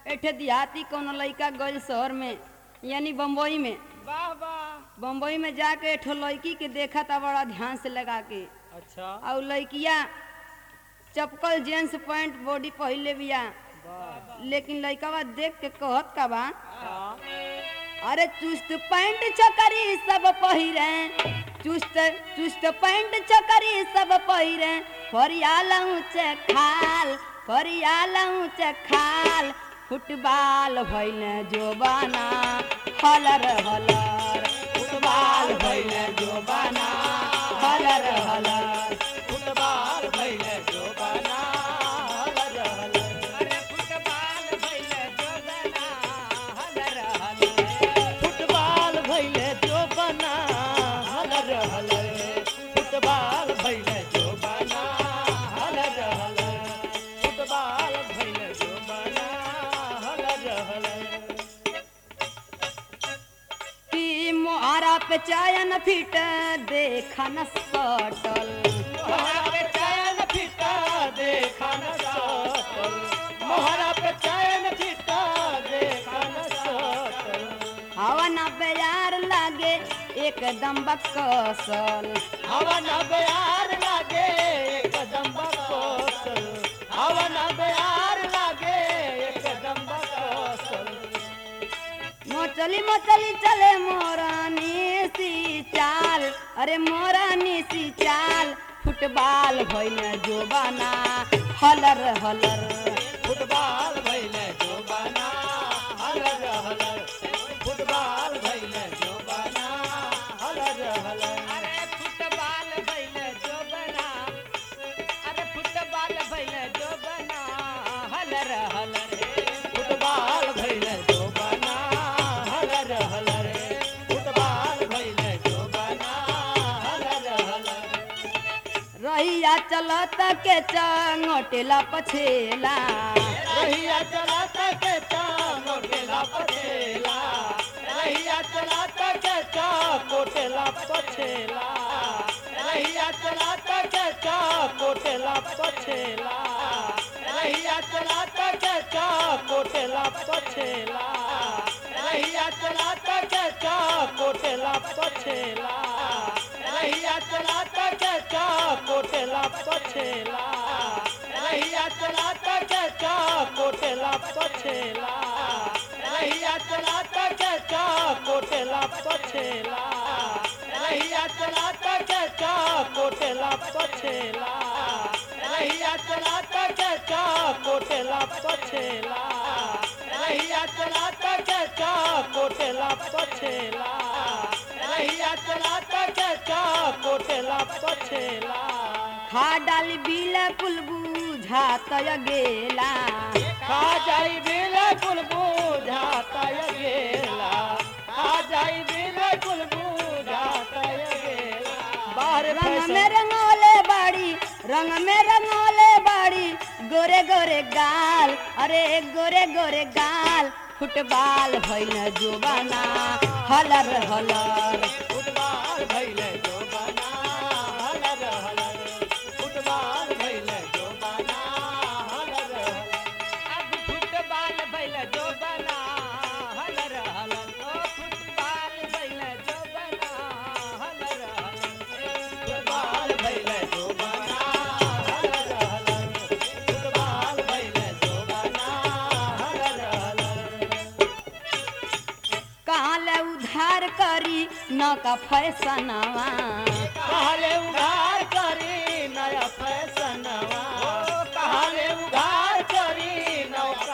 एठे देहाती कोनो लइका गइल शहर में यानी बम्बई में वाह वाह बम्बई में जाके एठो लड़की के देखा था बड़ा ध्यान से लगा के अच्छा और लड़किया चपकल जींस पैंट बॉडी पहले बिया वाह लेकिन लड़का देख के कहत का बा हाँ अरे चुस्त पैंट चकरी सब पहिरे चुस्त चुस्त पैंट चकरी सब पहिरे फरियालऊ चे खाल फरियालऊ चे खाल फुटबॉल भइल जोबाना हलर हलर फुटबॉल भइल जोबाना हलर हलर फुटबॉल भइले जो बना हलर हलर अरे फुटबॉल भइल जोबाना हलर हलर फुटबॉल भइले जो बना हलर हलर फुटबॉल भइले जो बना हलर हलर फुटबॉल भइले जो बना हलर हलर कि मोहरा पे चायन फिट देखा न सटल मोहरा पे चैन फिटा देखा न सटल मोहरा पे चैन फिटा देखा न सटल हवा न बेयार लागे एकदम बकसल हवन बयार लागे एकदम बकोसल हवन बयार लागे एकदम बकोसल मोचली मोचली चले मोरानी सी चाल अरे मोरानी सी चाल फुटबॉल भइल जोबाना हलर हलर फुटबॉल भइले जो बना हलर हलर फुटबॉल भइले जो बना हलर हलर अरे फुटबॉल भइल जोबाना अरे फुटबॉल भइल जोबाना हलर हलर फुटबॉल भइले जो बना हलर हलर फुटबॉल भइले जो बना हलर हलर रहिया चलत के चंगोटेला पछेला रहिया चलाता के चांगो टेला पछेला रहिया चलाता के चांगो टेला पछेला रहिया चलाता के चांगो टेला पछेला रहिया चलाता के चांगो टेला पछेला रहिया चलाता के चांगो टेला पछेला रहिया चलाता के चांगो टेला पछेला रहिया चलाता के कोटेला पछेला रहिया चलाता के कोटेला पछेला रहिया चलाता के कोटेला पछेला रहिया चलाता के कोटेला पछेला रहिया चलाता के कोटेला पछेला रहिया चलाता के कोटेला पछेला खा डाली बिल्कुल बुझात गेला खा जाई बिल्कुल बुझाता ये गेला खा जाई बिल्कुल बुझाता ये गेला बाहर रंग फैशन में रंगोले बाड़ी रंग में रंगोले बाड़ी गोरे गोरे गाल अरे गोरे गोरे गाल फुटबॉल भइल जोबाना हलर हलर फुटबॉल भइले जो बना हलर हलर फुटबॉल भइले जो बना हलर हलर अब फुटबॉल भइल जोबाना हलर हलर ओ फुटबॉल भइल जोबाना हलर हलर फुटबॉल भइले जो बना हलर हलर फुटबॉल भइले जो बना हलर हलर कहाँ ले उधार करी न का फैसनवा कहले उधार करी नया फैशनवा कहले उधार करी नया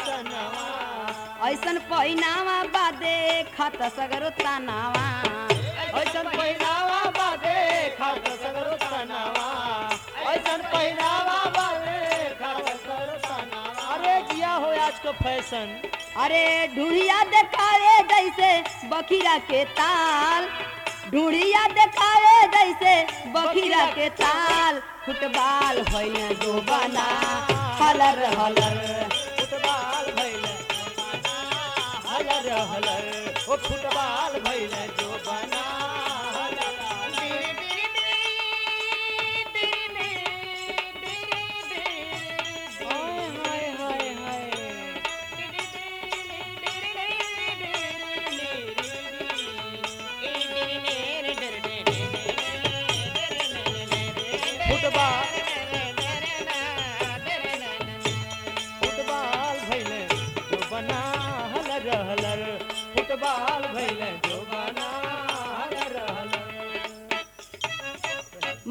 फैशनवा ऐसन पहिनावा बादे खत सगरो तनावा ऐसन पहिनावा बादे खात सगरो तनावा ऐसन पहिनावा बादे खात सगरो तनावा अरे जिया हो आज को फैशन अरे ढूढ़िया देखावे जैसे बखीरा के ताल ढूढ़िया देखावे जैसे बखीरा के ताल फुटबॉल भइल जो बना हलर हलर फुटबॉल भइले हलर हलर ओ फुटबॉल भइले जो बना हलर हलर हाय हाय हाय हाय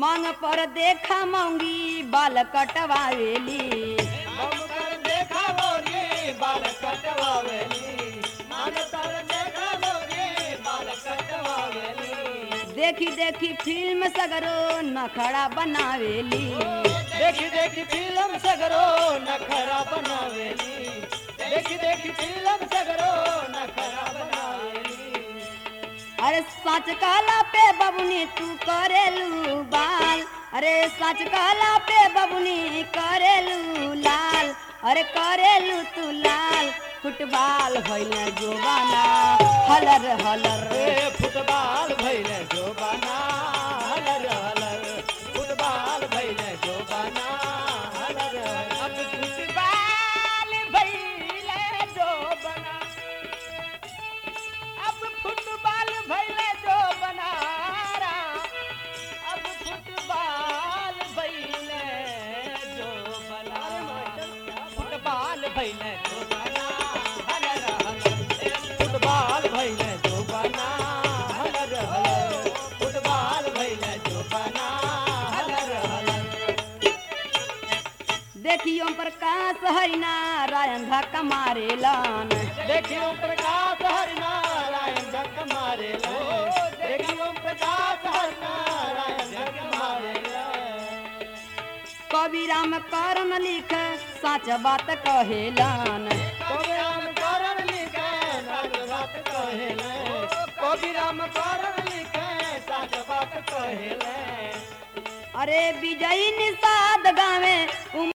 मांग पर देखा मांगी बाल कटवावेली हम कर देखा मोरी बाल कटवावेली मन तर देखा मोरी बाल कटवावेली देखी देखी फिल्म सगरो नखड़ा बनावेली देखी देखी फिल्म सगरो नखरा बनावेली देखी देखी फिल्म सगरो नखरा बनावेली अरे सच कहला पे बबुनी तू करेलू बाल अरे सच कहला पे बबुनी करेलू लाल अरे करेलू तू लाल फुटबॉल भइल जोबाना हलर हलर रे फुटबॉल भइले जो बना हलर हलर फुटबॉल भइले जो बना हलर हलर फुटबॉल भइले जो बना अब फुटबॉल भइले जो बना अब फुटबॉल भइले जो बना फुटबॉल भइले जो बना हलर हलर फुटबॉल भइले जो बना हलर हलर फुटबॉल भइले जो बना हलर हलर देखियो प्रकाश हरिनारायण धक्का मारेलन देखियो प्रकाश हरिनारायण जग मारे देखियो प्रकाश हरिनारायण जग मारे कवि राम करन लिख सच बात कहेलन कवि राम कारण लिखे सच बात कहेले कवि राम कारण लिखे सच बात कहेले अरे विजयी निषाद गावे